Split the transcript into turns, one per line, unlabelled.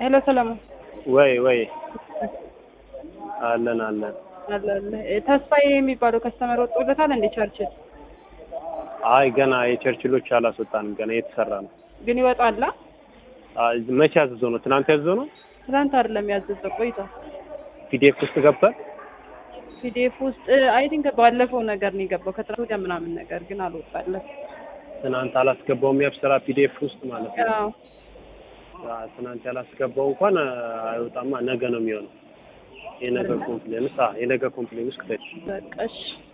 ሄሎ ሰለሞን
ወይ ወይ አለን አለን።
አለ አለ ተስፋዬ የሚባለው ከስተመር ወጥቶለታል እንዴ ቸርችል
አይ ገና የቸርችሎች አላስወጣንም። ገና እየተሰራ ነው።
ግን ይወጣላ
አይ መቼ ያዘዘው ነው? ትናንት ያዘዘው ነው።
ትናንት አይደለም ያዘዘው ቆይቷል
ፒዲኤፍ ውስጥ ገብቷል።
ፒዲኤፍ ውስጥ አይ ቲንክ ባለፈው ነገር ነው የገባው ከትናንት ወዲያ ምናምን ነገር ግን አልወጣለት
ትናንት አላስገባውም። ያብስራ ፒዲኤፍ ውስጥ ማለት ነው።
አዎ
አ፣ ትናንት ያላስገባው እንኳን አ፣ አይወጣማ። ነገ ነው የሚሆነው። የነገ ኮምፕሌንስ አ የነገ ኮምፕሌን ውስጥ ክተች
በቃ እሺ